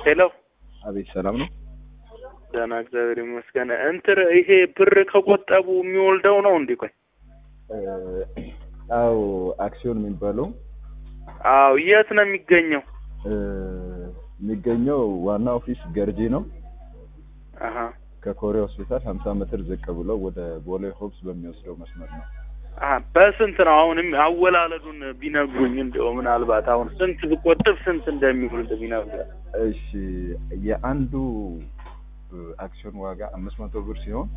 ሄሎ አቤት ሰላም ነው። ደህና እግዚአብሔር ይመስገን። እንትን ይሄ ብር ከቆጠቡ የሚወልደው ነው እንዴ? ቆይ አው አክሲዮን የሚባለው አዎ፣ የት ነው የሚገኘው? እ፣ የሚገኘው ዋና ኦፊስ ገርጂ ነው። አሀ ከኮሪያ ሆስፒታል 50 ሜትር ዝቅ ብሎ ወደ ቦሌ ሆብስ በሚወስደው መስመር ነው። አሀ፣ በስንት ነው አሁንም አወላለዱን ቢነግሩኝ፣ እንደው ምናልባት አሁን ስንት ብቆጥብ ስንት እንደሚወልድ ቢነግሩኝ። እሺ የአንዱ እ፣ አክሲዮን ዋጋ 500 ብር ሲሆን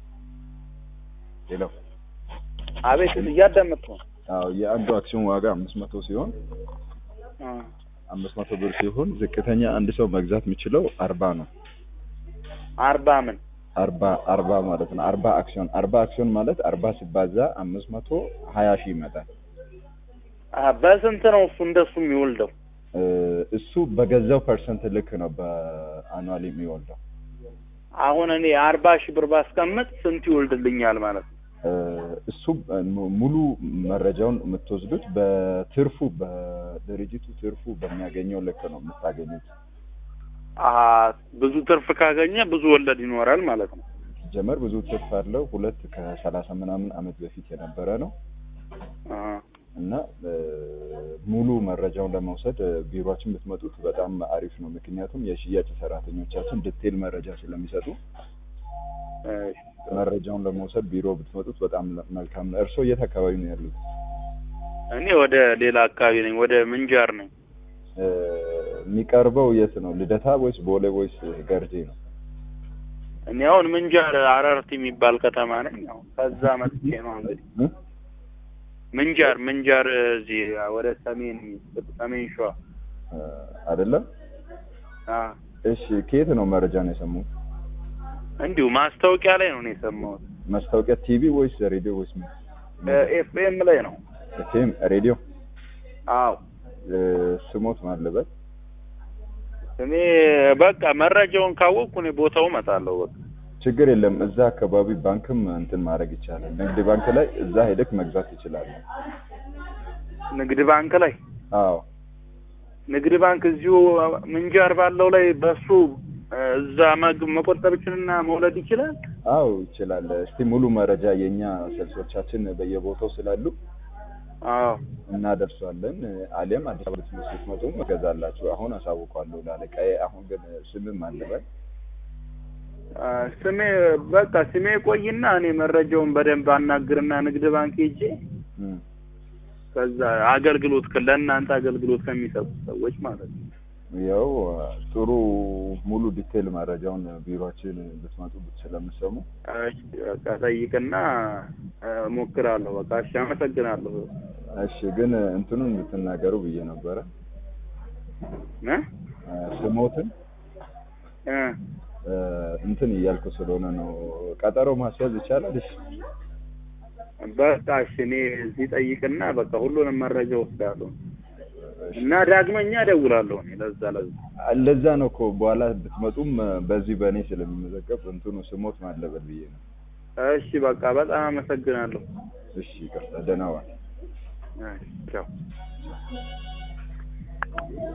ሌላው አቤት እያዳመጥኩ ነው። አዎ የአንዱ አክሲዮን ዋጋ 500 ሲሆን አ፣ 500 ብር ሲሆን ዝቅተኛ አንድ ሰው መግዛት የሚችለው 40 ነው። አርባ ምን አርባ አርባ ማለት ነው። አርባ አክሲዮን አርባ አክሲዮን ማለት አርባ ሲባዛ አምስት መቶ ሀያ ሺህ ይመጣል። አሀ፣ በስንት ነው እሱ እንደሱ የሚወልደው? እ፣ እሱ በገዛው ፐርሰንት ልክ ነው በአኗል የሚወልደው። አሁን እኔ አርባ ሺህ ብር ባስቀምጥ ስንት ይወልድልኛል ማለት ነው? እ፣ እሱ ሙ- ሙሉ መረጃውን የምትወስዱት በትርፉ በድርጅቱ ትርፉ በሚያገኘው ልክ ነው የምታገኙት። አሀ፣ ብዙ ትርፍ ካገኘ ብዙ ወለድ ይኖራል ማለት ነው። ጀመር ብዙ ትርፍ አለው። ሁለት ከሰላሳ ምናምን አመት በፊት የነበረ ነው አሀ፣ እና እ፣ ሙሉ መረጃውን ለመውሰድ እ፣ ቢሮችን ብትመጡት በጣም አሪፍ ነው። ምክንያቱም የሽያጭ ሰራተኞቻችን ዲቴል መረጃ ስለሚሰጡ እሺ። መረጃውን ለመውሰድ ቢሮ ብትመጡት በጣም መልካም ነው። እርስዎ የት አካባቢ ነው ያሉት? እኔ ወደ ሌላ አካባቢ ነኝ፣ ወደ ምንጃር ነኝ። እ፣ የሚቀርበው የት ነው? ልደታ ወይስ ቦሌ ወይስ ገርጂ ነው? እኔ አሁን ምንጃር አረርቲ የሚባል ከተማ ነኝ። አሁን ከዛ መጥቼ ነው እንግዲህ እ? ምንጃር ምንጃር እዚህ ወደ ሰሜን ሰሜን ሸዋ እ፣ አይደለም። አ እሺ ከየት ነው መረጃ ነው የሰሙት? እንዲሁ ማስታወቂያ ላይ ነው እኔ የሰማሁት። ማስታወቂያ ቲቪ ወይስ ሬዲዮ ወይስ ምን? ኤፍኤም ላይ ነው። ኤፍኤም ሬዲዮ። አዎ እ፣ ስሞት ማለበት እኔ በቃ መረጃውን ካወቅኩ እኔ ቦታው እመጣለሁ። በቃ ችግር የለም። እዛ አካባቢ ባንክም እንትን ማድረግ ይቻላል። ንግድ ባንክ ላይ እዛ ሄደክ መግዛት ትችላለህ። ንግድ ባንክ ላይ አዎ ንግድ ባንክ እዚሁ ምንጃር ባለው ላይ በሱ እዛ መግ- መቆጠብ ይችልና መውለድ ይችላል። አዎ ይችላል። እስቲ ሙሉ መረጃ የኛ ሰልሶቻችን በየቦታው ስላሉ አዎ እናደርሷለን። አሊያም አዲስ አበባ ትምህርት ስትመጡ እገዛላችሁ። አሁን አሳውቋለሁ ላለቃዬ። አሁን ግን ስምም አለበት አ፣ ስሜ በቃ ስሜ ቆይና እኔ መረጃውን በደንብ አናግርና ንግድ ባንክ ሄጄ እም። ከዛ አገልግሎት ከ- ለእናንተ አገልግሎት ከሚሰጡ ሰዎች ማለት ነው። ያው ጥሩ ሙሉ ዲቴል መረጃውን ቢሮችን ብትመጡ ስለምሰሙ እሺ፣ በቃ ጠይቅና እ፣ እሞክራለሁ። በቃ እሺ፣ አመሰግናለሁ። እሺ። ግን እንትኑን ብትናገሩ ብዬ ነበረ እ ስሞትን እ እ፣ እንትን እያልኩ ስለሆነ ነው። ቀጠሮ ማስያዝ ይቻላል? እሺ በቃ እሺ፣ እኔ እዚህ ጠይቅና በቃ ሁሉንም መረጃ ወስዳለሁ እና ዳግመኛ እደውላለሁ። እኔ ለዛ ለዛ ለዛ ነው እኮ በኋላ ብትመጡም በዚህ በእኔ ስለሚመዘገብ እንትኑ ስሞት ማለበት ብዬ ነው። እሺ፣ በቃ በጣም አመሰግናለሁ። እሺ ይቅርታ፣ ደህና ዋል። እሺ፣ ቻው